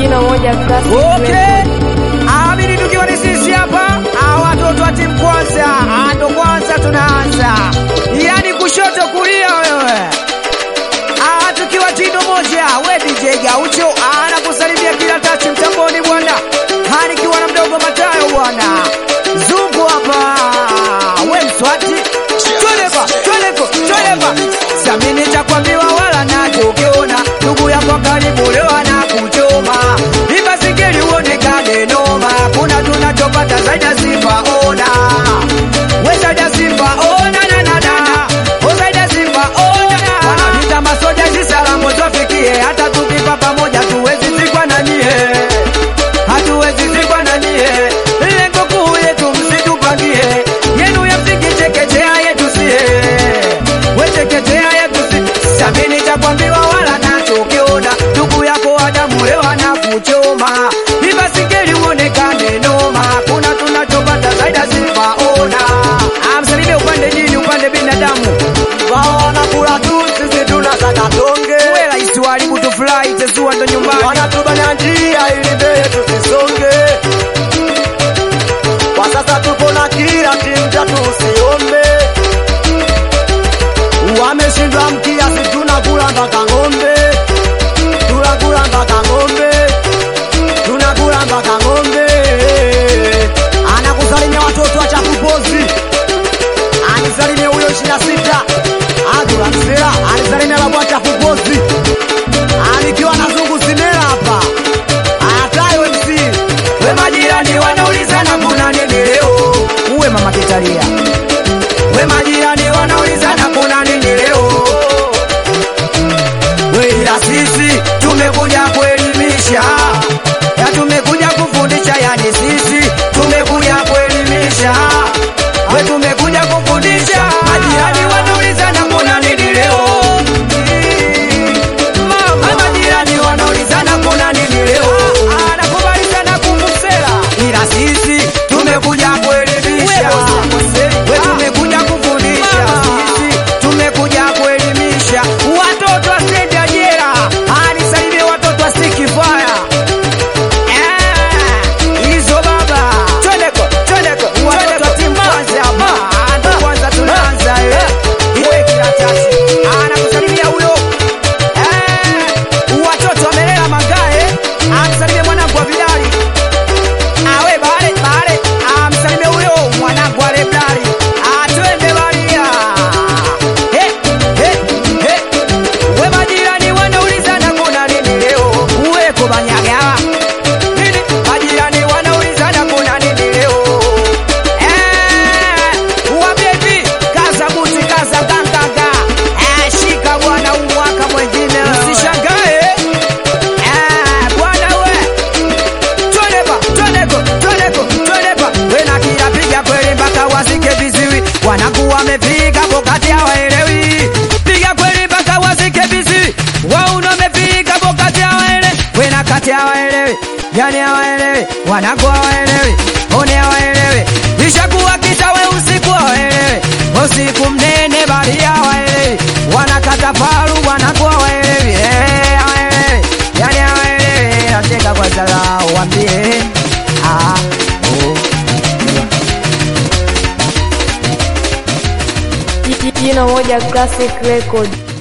Jino moja classic Okay. record. Amini tukiwa ni sisi hapa, ah, watoto wa timu kwanza, ah, ndo kwanza tunaanza, yaani kushoto kulia wewe. Ah, tukiwa jino moja, we DJ Gaucho anakusalimia kila tachi mtamboni bwana, Ah, nikiwa na mdogo Matayo bwana, zungu hapa, we mswati, tweleva tweleko tweleva, samini cha kuambiwa wala nacho, ukiona ndugu yako karibu leo anakuchoma, ibasikeli uonekane noma, kuna tunachopata zaidi ya sifa, ona we zaidi ya sifa, ona na na na, o zaidi ya sifa, ona wanapita masoja, si salamu zofikie, hata tukipa pamoja tuwezi zikwa na nyie hatuwezi zikwa na nyie, lengo kuu yetu msitupangie, yenu ya msingi chekechea yetu sie, we chekechea yetu si samini cha kuambiwa wala nacho, ukiona ndugu yako Adamu leo anakuchoma, ibasikeli uonekane noma, kuna tunachopata zaidi ya sifa, ona amsalimie upande jini upande binadamu Wao wanakula tu, sisi tunataka tonge. we rahisi waharibu tufurahi, tesua ndo nyumbani Wanatubana njia ili mbele tusisonge. Kwa sasa tuko na kila timu tatu, usiombe. Wameshindwa mkiasi, tunakula mpaka ng'ombe, tunakula mpaka ng'ombe, tunakula mpaka ng'ombe. Anakusalimia watoto wa chapupozi, anisalimie huyo ishirini na sita Agura Msela, anisalimia babu wa chapupozi alikiwa na zungu sinera hapa atayo MC we majirani wanaulizana kuna nini leo, uwe mama kitalia. We majirani wanaulizana kuna nini leo, we ila sisi tumekuja kuelimisha, ya tumekuja kufundisha, yani sisi tumekuja kuelimisha, we tumekuja kufundisha. Majirani wanaulizana kuna nini leo, mama. Majirani wanaulizana kuna nini leo, anakubali sana kumusela, ila sisi tumekuja kuelimisha, we tumekuja kufundisha, sisi tumekuja kuelimisha watoto wasende ajira, anisaidie watoto wasikifaya hizo baba, twendeko twendeko, watoto wa timu kwanza hapa, ndo kwanza tunaanza eh, iwe kiratasi anakusalimia huyo eh, watoto wamelela mangae, amsalimie mwanangu wa vidali awe bale bale, amsalimie huyo mwanangu wa leblari, atwende balia he he he, we majirani wanaulizana kuna nini leo, uweko banyagawa nini? Majirani wanaulizana kuna nini leo? Eh, uwaambie hivi, kaza buti, kaza nganganga. Eh, shika bwana, huu mwaka mwengine usishangae. Eh, bwana we, twendeba, twendeko, twendeko, twendeba. We na kila piga kweli mpaka wasike viziwi. Wanangu wamepiga bokati hawaelewi. Piga kweli mpaka wasike viziwi. Wauna wamepiga bokati hawaelewi. We na kati hawaelewi. Yani hawaelewi. Wanangu hawaelewi. One hawaelewi. Ishakuwa kita we usiku hawaelewi. Usiku mnene bali hawaelewi. Wanakata faru wanangu hawaelewi. Eh, hawaelewi. Yani hawaelewi. Nataka kwa dharau waambie. Ah, oh. Jino moja classic record.